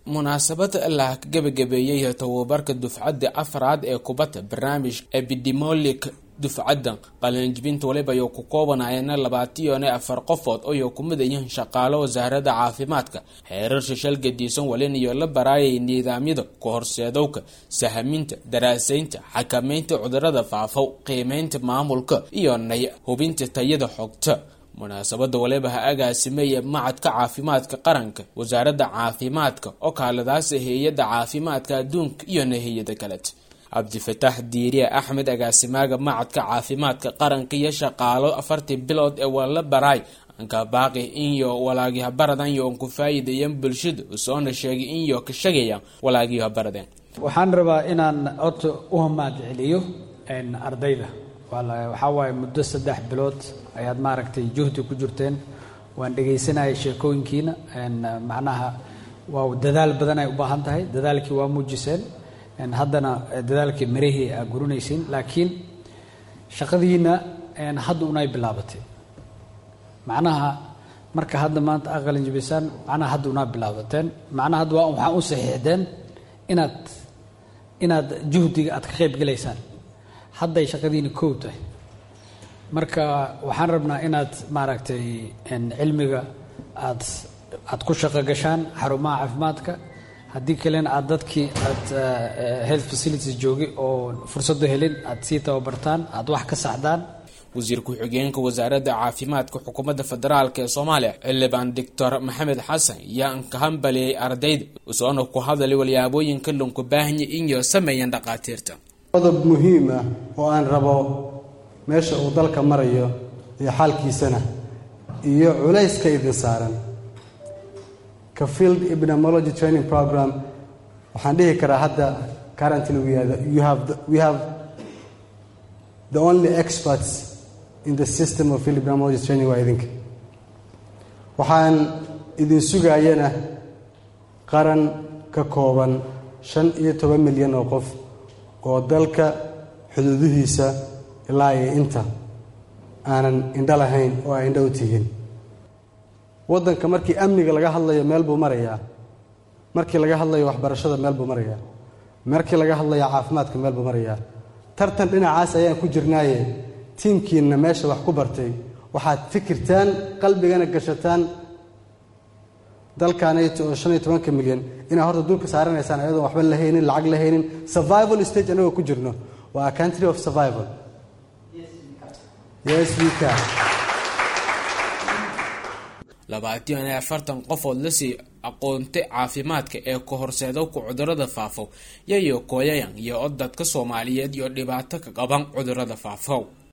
munaasabad la gabagabeeyey tababarka dufcadda afraad ee kubadda barnaamij epidemolic dufcadda qalinjibinta waliba ayuu ku koobanayana labaatiyo afar qofood ayuu ku mid yihiin shaqaalo wasaaradda caafimaadka xeerar shishal gadiisan walinayo la baraayay nidaamyada kahorseedowka sahaminta daraasaynta xakameynta cudurada faafow qiimeynta maamulka iyo nay hubinta tayada xogta munaasabada waliba ha agaasimeeya macadka caafimaadka qaranka wasaaradda caafimaadka oo kaaladaasa hay-adda caafimaadka adduunka iyo nahiyada kaleta cabdifataax diiriye axmed agaasimaaga macadka caafimaadka qaranka iyo shaqaalo afartii bilood ee wala baraay anka baaqi inyo walaagihabaradan yoon ku faa'iideeyeen bulshada usoona sheegay inyo ka shagayaan walaagihabaradeen waxaan rabaa inaan horta u mahad celiyo ardayda waxaa waaye muddo saddex bilood ayaad maaragtay juhdi ku jirteen waan dhegaysanayay sheekooyinkiina macnaha waa dadaal badan ay u baahan tahay dadaalkii waa muujiseen haddana dadaalkii marihii aa gurinaysiin laakiin shaqadiina hadda unay bilaabatay macnaha marka hadda maanta aa qalinjibisaan macnaha hadda unaa bilaabateen macnaha hadda waa waxaa u saxiixdeen inaad inaad juhdiga aad ka qayb gelaysaan hadday shaqadiina kow tahay marka waxaan rabnaa inaad maaragtay cilmiga aad aad ku shaqo gashaan xarumaha caafimaadka haddii kalena aad dadkii aad health facilities joogay oo fursado helin aad sii tababartaan aad wax ka saxdaan wasiir ku-xigeenka wasaaradda caafimaadka xukuumadda federaalk ee soomaaliya xildhibaan doctor maxamed xasan yaan ka hambaliyey ardayda usoona ku hadalay walyaabooyinka lunku baahanya inyo sameeyeen dhaqaatiirta qodob muhiim ah oo aan rabo meesha uu dalka marayo iyo xaalkiisana iyo culayska idin saaran ka field epidemiology training program waxaan dhihi karaa hadda currently you have the, we have the only experts in the system of field epidemiology training waa idinka waxaan idin sugaayana qaran ka kooban shan iyo toban milyan oo qof oo dalka xuduudihiisa ilaa iyo inta aanan indho lahayn oo ay indho u tihiin waddanka markii amniga laga hadlayo meel buu marayaa markii laga hadlayo waxbarashada meel buu marayaa markii laga hadlayo caafimaadka meel buu marayaa tartan dhinacaas ayaan ku jirnaaye tiimkiinna meesha wax ku bartay waxaad fikirtaan qalbigana gashataan dalkaanayto oo shan iyo tobanka milyan inaad horta dulka saaranaysaan ayadoon waxba la haynin lacag la haynin survival stage anagoo ku jirno waa a country of survival yes we can labaatan iyo afartan qofood lasii aqoonta caafimaadka ee ka horseedowka cudurada faafow yayo kooyayan iyo od dadka soomaaliyeed iyo dhibaato ka qaban cudurada faafow